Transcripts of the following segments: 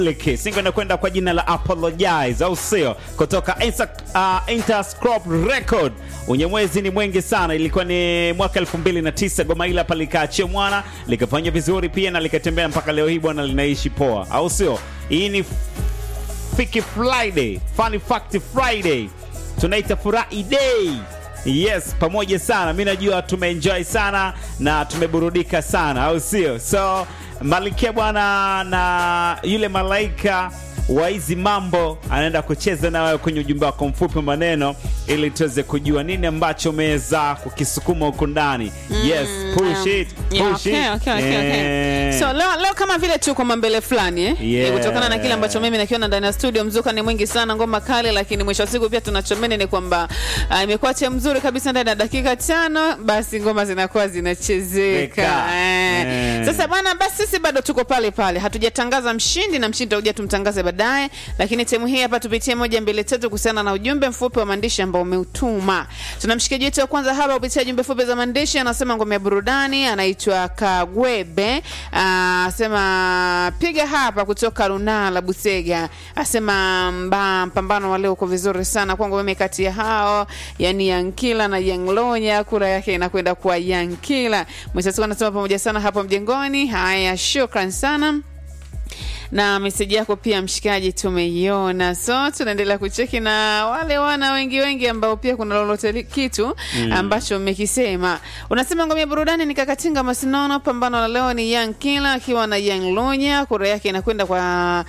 Liki. Singo inakwenda kwa jina la Apologize au sio? Kutoka Insa, uh, Interscope Record. Unyamwezi ni mwingi sana, ilikuwa ni mwaka 2009 goma hili hapa likaachia mwana likafanya vizuri pia na likatembea mpaka leo hii bwana, linaishi poa, au sio? Hii ni Fiki Friday, Funny Fact Friday, tunaita furahi day. Yes, pamoja sana. Mi najua tumeenjoy sana na tumeburudika sana, au sio? So Malikia bwana na yule malaika wa hizi mambo anaenda kucheza na wewe kwenye ujumbe wako mfupi wa maneno, ili tuweze kujua nini ambacho umeweza kukisukuma huko ndani. Yes, push it, Yeah, push okay, it. okay, okay, okay. Eh. So leo, leo kama vile tuko mambele fulani eh? Yeah. Eh, kutokana na kile ambacho mimi nakiona ndani ya studio, mzuka ni mwingi sana, ngoma kali, lakini mwisho wa siku pia tunachomeni ni kwamba uh, imekuwa cha mzuri kabisa ndani ya dakika tano, basi ngoma zinakuwa zinachezeka Zeka. eh. Eh. Sasa bwana, basi sisi bado tuko pale pale, hatujatangaza mshindi na mshindi tutakuja tumtangaze baadaye, lakini temu hii hapa tupitie moja mbili tatu kuhusiana na ujumbe mfupi wa maandishi ambao umeutuma. Tuna mshikaji wetu wa kwanza hapa kupitia jumbe fupi za maandishi, anasema ngome ya burudani, anaitwa Kagwebe, Ah, asema piga hapa kutoka Lunala Busega, asema mba mpambano wa leo uko vizuri sana kwangu mimi, kati ya hao yani Yankila na Yanglonya, kura yake inakwenda kwa Yankila. Mwisho anasema pamoja sana hapo mjengoni. Haya, shukran sana na meseji yako pia mshikaji tumeiona, so tunaendelea kucheki na wale wana wengi wengi ambao pia kuna lolote li- kitu ambacho mmekisema. Unasema ngome ya burudani ni Kakatinga Masinono, pambano la leo ni Young Kila akiwa na Young Lunya, kura yake inakwenda kwa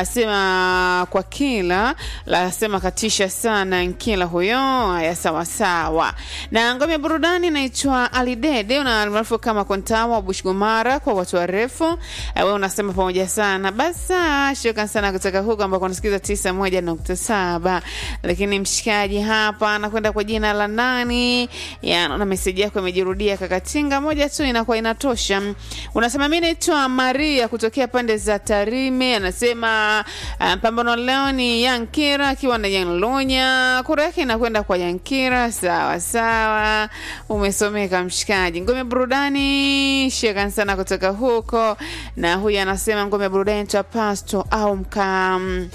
asema kwa Kila, lasema katisha sana Nkila huyo. Haya, sawa sawa. Na ngome ya burudani inaitwa Alidede, una almaarufu kama Kontawa Bushgumara kwa watu warefu. Eh, Wewe unasema pamoja sana basa, shukran sana kutoka huko ambako unasikiza tisa moja nukta saba. Lakini mshikaji hapa anakwenda kwa jina la nani? Ya, naona meseji yako imejirudia kakatinga, moja tu inakuwa inatosha. Unasema mi naitwa Maria kutokea pande za Tarime, anasema ah, pambano leo ni Yankira akiwa na Yanlonya, kura yake inakwenda kwa Yankira. Sawa sawa, umesomeka mshikaji. Ngome burudani, shukran sana kutoka huko, na huyu anasema ngome burudani twa pasto au mka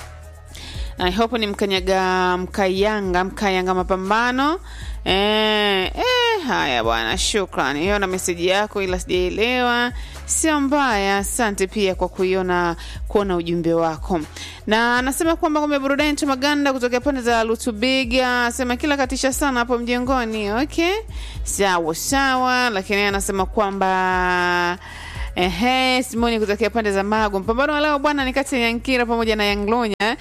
I hope ni mkanyaga mkayanga mkayanga mapambano eh, eh, haya bwana, shukran. Hiyo na meseji yako, ila sijaelewa, sio mbaya. Asante pia kwa kuiona kuona ujumbe wako, na anasema kwamba ngome burudani tu maganda kutokea pande za Lutubiga, asema kila katisha sana hapo mjengoni. Okay, sawa sawa, lakini yeye anasema kwamba Ehe, Simoni kutokea pande za Magu. Mpambano wa leo bwana ni kati ya Yankira pamoja na Yanglonya.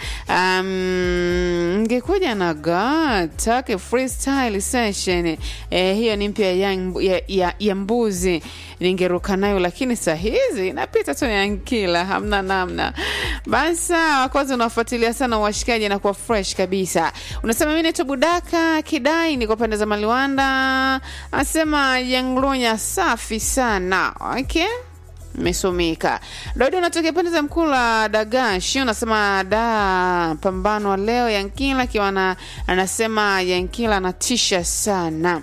Um, ngekuja na Gatake freestyle session. Eh, hiyo ni mpya ya, Yang- ya, ya, ya mbuzi ningeruka nayo, lakini saa hizi napita tu na Yankila, hamna namna. Basi sawa, kwanza unafuatilia sana washikaji na kuwa fresh kabisa. Unasema mimi naitwa Budaka Kidai, niko pande za Maliwanda. Anasema Yanglonya safi sana. Okay mesomeka Daudi unatokea pande za mkuu la Dagashi, unasema da pambano wa leo Yankila akiwa na anasema Yankila anatisha sana.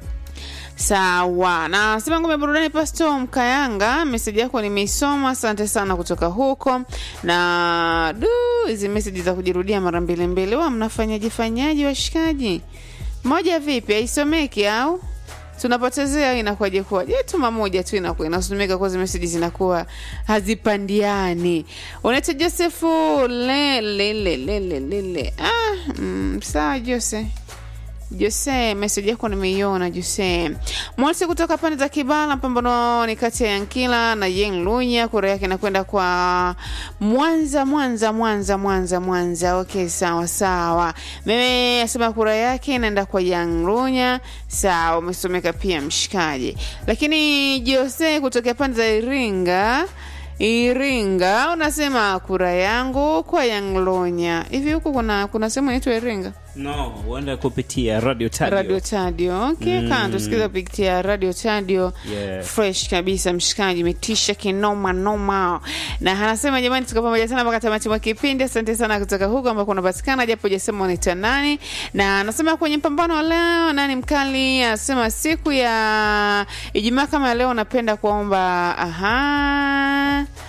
Sawa, na sema ngome burudani Pasto Mkayanga, meseji yako nimeisoma, asante sana kutoka huko. Na du, hizi meseji za kujirudia mara mbili mbili, wa mnafanyaje fanyaje washikaji? Moja vipi, haisomeki au tunapotezea inakuwaje kuwaje? Tuma moja tu inakuwa inasomeka kwa meseji zinakuwa hazipandiani. Unaitwa Josefu lele lele lele le. Ah, mm, sawa Jose. Jose, meseji yako nimeiona Jose. Mwasi kutoka pande za Kibala, pambano ni kati ya Yankila na Yeng Lunya, kura yake inakwenda kwa Mwanza, Mwanza, Mwanza, Mwanza, Mwanza. Okay, sawa sawa. Mimi asema kura yake inaenda kwa Yang Lunya. Sawa, umesomeka pia mshikaji. Lakini Jose kutoka pande za Iringa Iringa unasema kura yangu kwa Yanglonya. Hivi huku kuna kuna sehemu inaitwa Iringa? No, uende kupitia Radio Tadio. Radio Tadio. Okay, mm. Kana tusikiza kupitia Radio Tadio. Yeah. Fresh kabisa mshikaji, imetisha kinoma noma. Na anasema jamani, tuko pamoja sana mpaka tamati mwa kipindi. Asante sana kutoka huko ambako unapatikana, japo hujasema unaitwa nani. Na anasema kwenye mpambano wa leo nani mkali? Anasema siku ya Ijumaa kama ya leo, napenda kuomba aha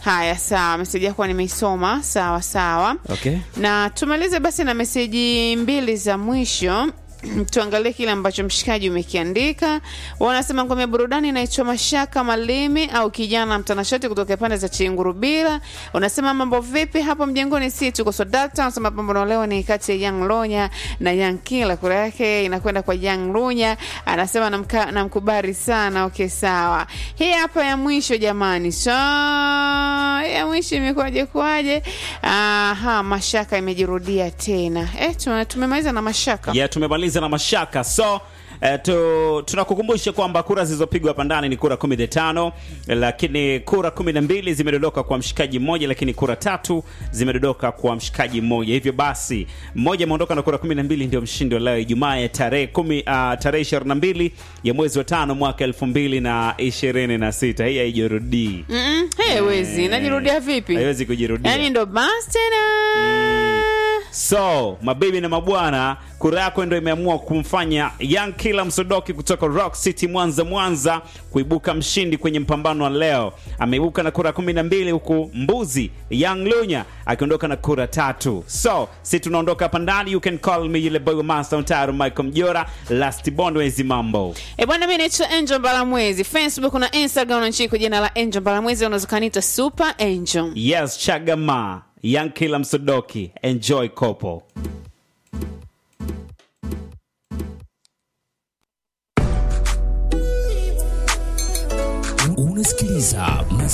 haya sawa meseji yako nimeisoma sawa sawa okay. na tumalize basi na meseji mbili za mwisho tuangalie kile ambacho mshikaji umekiandika wanasema ngome ya burudani inaitwa mashaka malimi au kijana mtanashati kutoka pande za chingurubira unasema mambo vipi hapo mjengoni si tuko sodakta unasema pambano leo ni kati ya young lonya na young kila kura yake inakwenda kwa young lunya anasema namka- namkubali sana okay sawa hii hapa ya mwisho jamani so ya mwisho imekuwaje kwaje aha mashaka imejirudia tena eh, tume- tumemaliza na mashaka yeah, tumemaliza na mashaka so Eh, tu, tunakukumbusha kwamba kura zilizopigwa hapa ndani ni kura 15 lakini kura 12 zimedondoka kwa mshikaji mmoja lakini kura tatu zimedondoka kwa mshikaji mmoja hivyo basi mmoja ameondoka na kura 12 ndio mshindi wa leo ijumaa ya tarehe 10 uh, tarehe 22 ya mwezi wa tano mwaka 2026 hii haijirudii Mm-mm, haiwezi najirudia vipi haiwezi kujirudia yaani ndo basi tena So mabibi na mabwana, kura yako ndio imeamua kumfanya Young Killer Msodoki kutoka Rock City Mwanza Mwanza kuibuka mshindi kwenye mpambano wa leo. Ameibuka na kura 12 huku Mbuzi Young Lunya akiondoka na kura tatu. So si tunaondoka hapa ndani, you can call me yule boy wa Master Mtaro Michael Mjora, Last Bond wezi mambo. E bwana, mi naitwa Angel Mbalamwezi, Facebook na Instagram nanchii kwa jina la Angel Mbalamwezi, unaweza ukaniita Super Angel. Yes, Chagama, Young Killer Msodoki, enjoy kopo.